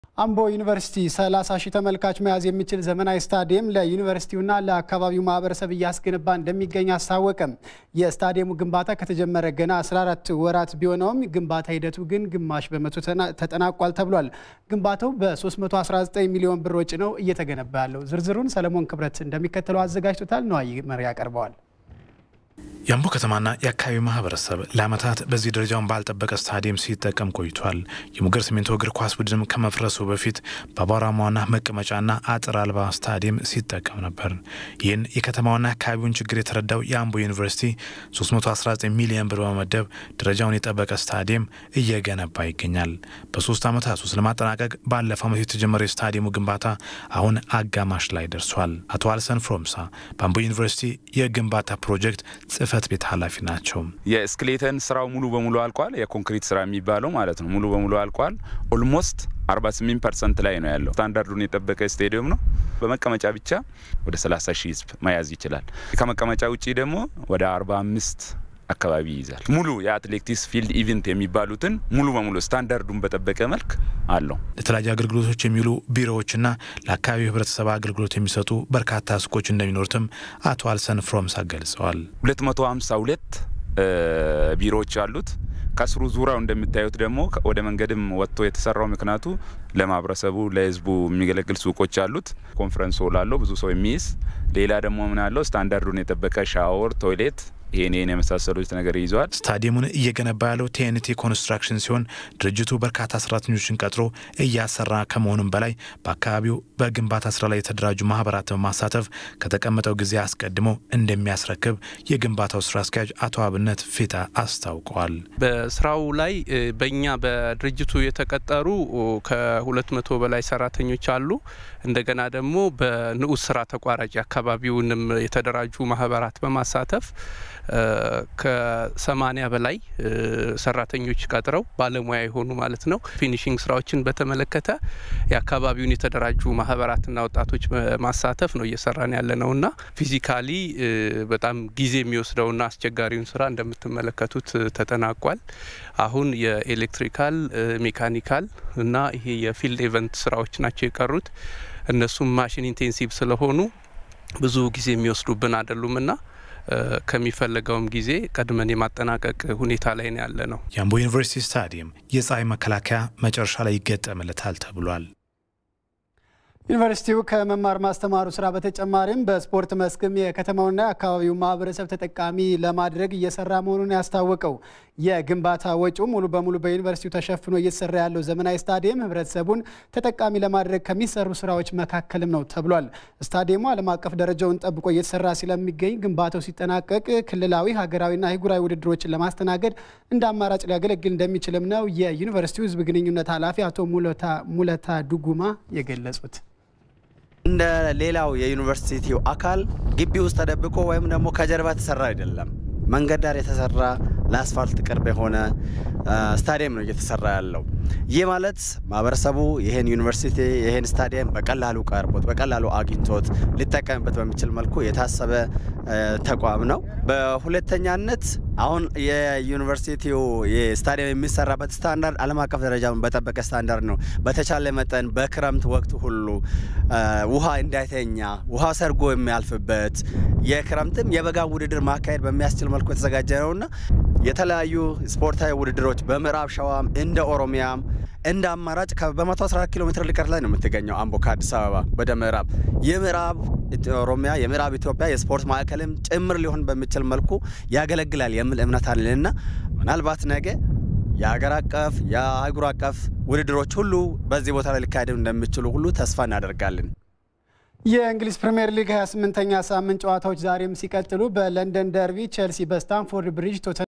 አምቦ ዩኒቨርሲቲ 30 ሺህ ተመልካች መያዝ የሚችል ዘመናዊ ስታዲየም ለዩኒቨርሲቲውና ለአካባቢው ማህበረሰብ እያስገነባ እንደሚገኝ አስታወቀም። የስታዲየሙ ግንባታ ከተጀመረ ገና 14 ወራት ቢሆነውም ግንባታ ሂደቱ ግን ግማሽ በመቶ ተጠናቋል ተብሏል። ግንባታው በ319 ሚሊዮን ብር ወጪ ነው እየተገነባ ያለው። ዝርዝሩን ሰለሞን ክብረት እንደሚከተለው አዘጋጅቶታል። ነዋይ መሪ ያቀርበዋል። የአምቦ ከተማና የአካባቢው ማህበረሰብ ለዓመታት በዚህ ደረጃውን ባልጠበቀ ስታዲየም ሲጠቀም ቆይቷል። የሙገር ሲሚንቶ እግር ኳስ ቡድንም ከመፍረሱ በፊት በአቧራማዋና መቀመጫና አጥር አልባ ስታዲየም ሲጠቀም ነበር። ይህን የከተማዋና የአካባቢውን ችግር የተረዳው የአምቦ ዩኒቨርሲቲ 319 ሚሊዮን ብር በመመደብ ደረጃውን የጠበቀ ስታዲየም እየገነባ ይገኛል። በሶስት ዓመታት ውስጥ ለማጠናቀቅ ባለፈው ዓመት የተጀመረው የስታዲየሙ ግንባታ አሁን አጋማሽ ላይ ደርሷል። አቶ አልሰን ፍሮምሳ በአምቦ ዩኒቨርሲቲ የግንባታ ፕሮጀክት ጽህፈት ቤት ኃላፊ ናቸው። የስክሌተን ስራው ሙሉ በሙሉ አልቋል። የኮንክሪት ስራ የሚባለው ማለት ነው ሙሉ በሙሉ አልቋል። ኦልሞስት 48 ፐርሰንት ላይ ነው ያለው። ስታንዳርዱን የጠበቀ ስቴዲየም ነው። በመቀመጫ ብቻ ወደ 30 ሺህ ህዝብ መያዝ ይችላል። ከመቀመጫ ውጪ ደግሞ ወደ 45 አካባቢ ይይዛል። ሙሉ የአትሌቲክስ ፊልድ ኢቨንት የሚባሉትን ሙሉ በሙሉ ስታንዳርዱን በጠበቀ መልክ አለው። ለተለያዩ አገልግሎቶች የሚውሉ ቢሮዎችና ለአካባቢው ህብረተሰብ አገልግሎት የሚሰጡ በርካታ ሱቆች እንደሚኖሩትም አቶ አልሰን ፍሮምሳ ገልጸዋል። 252 ቢሮዎች አሉት። ከስሩ ዙሪያው እንደምታዩት ደግሞ ወደ መንገድም ወጥቶ የተሰራው ምክንያቱ ለማህበረሰቡ ለህዝቡ የሚገለግል ሱቆች አሉት። ኮንፈረንስ ሆል አለው ብዙ ሰው የሚይዝ ሌላ ደግሞ ምን አለው ስታንዳርዱን የጠበቀ ሻወር፣ ቶይሌት ይሄን ይሄን የመሳሰሉት ነገር ይዘዋል። ስታዲየሙን እየገነባ ያለው ቲኤንቲ ኮንስትራክሽን ሲሆን ድርጅቱ በርካታ ሰራተኞችን ቀጥሮ እያሰራ ከመሆኑም በላይ በአካባቢው በግንባታ ስራ ላይ የተደራጁ ማህበራትን በማሳተፍ ከተቀመጠው ጊዜ አስቀድሞ እንደሚያስረክብ የግንባታው ስራ አስኪያጅ አቶ አብነት ፊታ አስታውቀዋል። በስራው ላይ በእኛ በድርጅቱ የተቀጠሩ ከሁለት መቶ በላይ ሰራተኞች አሉ። እንደገና ደግሞ በንዑስ ስራ ተቋራጭ አካባቢውንም የተደራጁ ማህበራት በማሳተፍ ከሰማኒያ በላይ ሰራተኞች ቀጥረው ባለሙያ የሆኑ ማለት ነው። ፊኒሽንግ ስራዎችን በተመለከተ የአካባቢውን የተደራጁ ማህበራትና ወጣቶች ማሳተፍ ነው እየሰራን ያለ ነውና ፊዚካሊ በጣም ጊዜ የሚወስደውና አስቸጋሪውን ስራ እንደምትመለከቱት ተጠናቋል። አሁን የኤሌክትሪካል ሜካኒካል እና ይሄ የፊልድ ኢቨንት ስራዎች ናቸው የቀሩት። እነሱም ማሽን ኢንቴንሲቭ ስለሆኑ ብዙ ጊዜ የሚወስዱብን አይደሉምና ከሚፈለገውም ጊዜ ቀድመን የማጠናቀቅ ሁኔታ ላይ ነው ያለ ነው። የአምቦ ዩኒቨርሲቲ ስታዲየም የፀሐይ መከላከያ መጨረሻ ላይ ይገጠምለታል ተብሏል። ዩኒቨርሲቲው ከመማር ማስተማሩ ስራ በተጨማሪም በስፖርት መስክም የከተማውና የአካባቢው ማህበረሰብ ተጠቃሚ ለማድረግ እየሰራ መሆኑን ያስታወቀው የግንባታ ወጪው ሙሉ በሙሉ በዩኒቨርሲቲው ተሸፍኖ እየተሰራ ያለው ዘመናዊ ስታዲየም ህብረተሰቡን ተጠቃሚ ለማድረግ ከሚሰሩ ስራዎች መካከልም ነው ተብሏል። ስታዲየሙ ዓለም አቀፍ ደረጃውን ጠብቆ እየተሰራ ስለሚገኝ ግንባታው ሲጠናቀቅ ክልላዊ፣ ሀገራዊና አህጉራዊ ውድድሮችን ለማስተናገድ እንደ አማራጭ ሊያገለግል እንደሚችልም ነው የዩኒቨርሲቲው ህዝብ ግንኙነት ኃላፊ አቶ ሙለታ ዱጉማ የገለጹት። እንደ ሌላው የዩኒቨርሲቲው አካል ግቢ ውስጥ ተደብቆ ወይም ደግሞ ከጀርባ የተሰራ አይደለም። መንገድ ዳር የተሰራ ለአስፋልት ቅርብ የሆነ ስታዲየም ነው እየተሰራ ያለው። ይህ ማለት ማህበረሰቡ ይህን ዩኒቨርሲቲ ይህን ስታዲየም በቀላሉ ቀርቦት በቀላሉ አግኝቶት ሊጠቀምበት በሚችል መልኩ የታሰበ ተቋም ነው። በሁለተኛነት አሁን የዩኒቨርሲቲው ስታዲየም የሚሰራበት ስታንዳርድ ዓለም አቀፍ ደረጃውን በጠበቀ ስታንዳርድ ነው። በተቻለ መጠን በክረምት ወቅት ሁሉ ውሃ እንዳይተኛ ውሃ ሰርጎ የሚያልፍበት የክረምትም የበጋ ውድድር ማካሄድ በሚያስችል መልኩ የተዘጋጀ ነውና የተለያዩ ስፖርታዊ ውድድሮች በምዕራብ ሸዋም እንደ ኦሮሚያም እንደ አማራጭ በ114 ኪሎ ሜትር ርቀት ላይ ነው የምትገኘው አምቦ ከአዲስ አበባ ወደ ምዕራብ የምዕራብ ኦሮሚያ የምዕራብ ኢትዮጵያ የስፖርት ማዕከልም ጭምር ሊሆን በሚችል መልኩ ያገለግላል የሚል እምነት አለንና ምናልባት ነገ የሀገር አቀፍ የአህጉር አቀፍ ውድድሮች ሁሉ በዚህ ቦታ ላይ ሊካሄዱ እንደሚችሉ ሁሉ ተስፋ እናደርጋለን። የእንግሊዝ ፕሪምየር ሊግ 28ኛ ሳምንት ጨዋታዎች ዛሬም ሲቀጥሉ በለንደን ደርቢ ቼልሲ በስታንፎርድ ብሪጅ